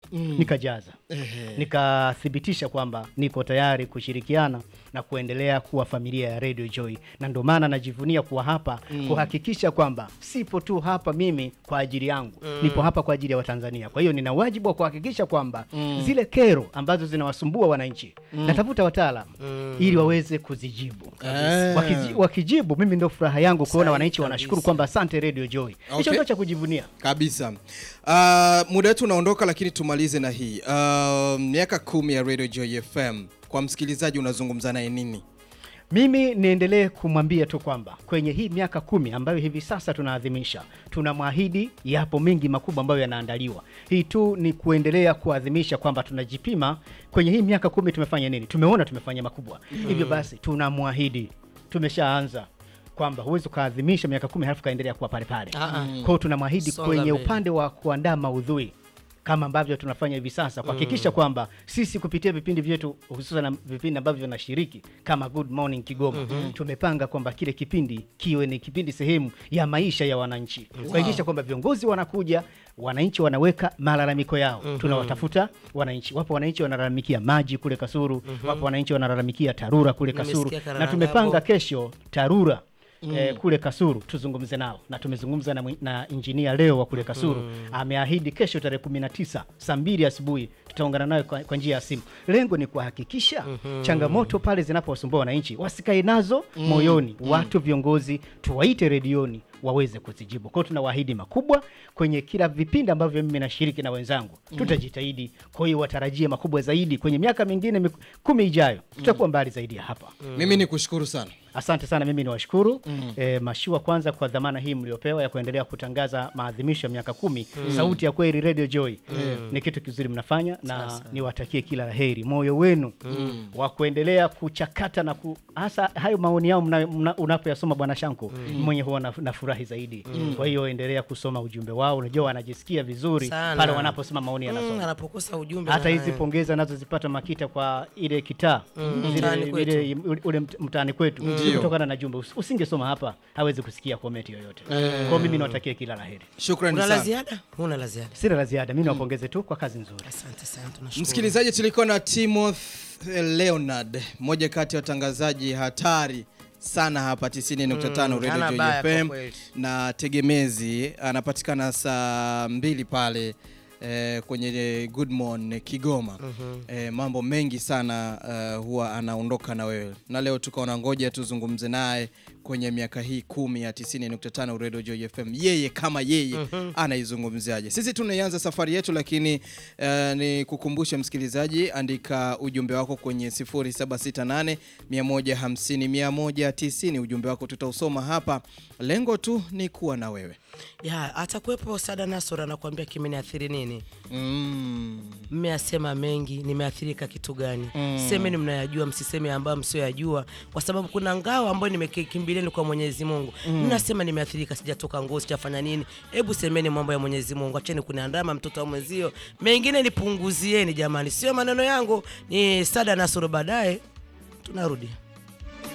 nikajaza nikathibitisha kwamba niko tayari kushirikiana na kuendelea kuwa familia ya Radio Joy, na ndio maana najivunia kuwa hapa kuhakikisha kwamba sipo tu hapa mimi kwa ajili yangu, nipo hapa kwa ajili ya Watanzania. Kwa hiyo nina wajibu wa kuhakikisha kwamba zile kero ambazo zinawasumbua wananchi natafuta wataalam ili waweze kuzijibu. Eh. Wakiji, wakijibu mimi ndio furaha yangu kuona Sahihi wananchi kabisa. wanashukuru kwamba asante Radio Joy. Hicho Okay. ndio cha kujivunia. kabisa uh, muda wetu unaondoka lakini tumalize na hii uh, miaka kumi ya radio joy fm kwa msikilizaji unazungumza naye nini Mimi niendelee kumwambia tu kwamba kwenye hii miaka kumi ambayo hivi sasa tunaadhimisha, tunamwahidi yapo mengi makubwa ambayo yanaandaliwa. Hii tu ni kuendelea kuadhimisha kwamba tunajipima kwenye hii miaka kumi tumefanya nini, tumeona tumefanya makubwa. Hivyo basi tunamwahidi, tumeshaanza kwamba huwezi ukaadhimisha miaka kumi halafu kaendelea kuwa pale pale. Ah, ah. Kwa hiyo tunamwahidi Songa kwenye mbele. upande wa kuandaa maudhui kama ambavyo tunafanya hivi sasa kuhakikisha kwamba sisi kupitia vipindi vyetu hususan vipindi ambavyo vinashiriki kama Good Morning Kigoma tumepanga kwamba kile kipindi kiwe ni kipindi sehemu ya maisha ya wananchi kuhakikisha kwamba viongozi wanakuja wananchi wanaweka malalamiko yao tunawatafuta wananchi wapo wananchi wanalalamikia maji kule Kasuru wapo wananchi wanalalamikia TARURA kule Kasuru Nimesikia na Karanga tumepanga hapo. kesho TARURA eh, kule Kasuru tuzungumze nao na tumezungumza na, mwi- na injinia leo wa kule Kasuru ameahidi kesho tarehe 19 saa mbili asubuhi tutaungana nayo kwa, kwa njia ya simu. Lengo ni kuhakikisha changamoto pale zinapowasumbua wananchi wasikae nazo moyoni. Watu viongozi tuwaite redioni waweze kuzijibu. Kwa hiyo tunawaahidi makubwa kwenye kila vipindi ambavyo mimi nashiriki na wenzangu, tutajitahidi. Kwa hiyo watarajie makubwa zaidi kwenye miaka mingine mik- kumi ijayo, tutakuwa mbali zaidi ya hapa. mimi ni kushukuru sana Asante sana, mimi niwashukuru eh, Mashua kwanza kwa dhamana hii mliopewa ya kuendelea kutangaza maadhimisho ya miaka kumi. Sauti ya kweli Radio Joy ni kitu kizuri mnafanya, na niwatakie kila la heri, moyo wenu wa kuendelea kuchakata na ku, hasa hayo maoni yao mna- mna- unapoyasoma Bwana Shanko mwenye huwa na- nafurahi zaidi. Kwa hiyo endelea kusoma ujumbe wao, unajua wanajisikia vizuri Sana. pale wanaposoma maoni Mm, yanasoma anapokosa ujumbe hata na- hizi pongeza nazozipata Makita kwa ile kitaa Zile- Mtaani kwetu. ile- ule- ule mt- mtaani kwetu Ndio. kutokana na jumbe Us- usingesoma hapa hawezi kusikia komenti yoyote kwao mimi niwatakie kila la heri shukrani una la sana ziada huna la ziada sina la ziada mi niwapongeze tu kwa kazi nzuri asante sana tunashukuru msikilizaji tulikuwa na timoth leonard mmoja kati ya watangazaji hatari sana hapa 90.5 Mm, hana Radio baya Joy kwa FM kweli. na tegemezi anapatikana saa mbili pale eh, kwenye Good Morning Kigoma eh, mambo mengi sana eh, huwa anaondoka na wewe na leo tukaona ngoja tuzungumze naye kwenye miaka hii kumi ya 90.5 Radio Joy FM yeye kama yeye anaizungumziaje sisi tunaianza safari yetu lakini eh, ni kukumbushe msikilizaji andika ujumbe wako kwenye 0768 150 190 ujumbe wako tutausoma hapa lengo tu ni kuwa na wewe ya atakuwepo sada nasor anakuambia kimeniathiri nini mm. mmeasema mengi nimeathirika kitu gani semeni mnayajua msiseme ambayo msioyajua kwa sababu kuna ngao ambayo nimekimbilieni kwa mwenyezi mungu mnasema nimeathirika sijatoka nguo sijafanya nini hebu semeni mambo ya mwenyezi mungu acheni kuniandama mtoto wa mwenzio mengine nipunguzieni jamani sio maneno yangu ni sada nasoro baadaye tunarudi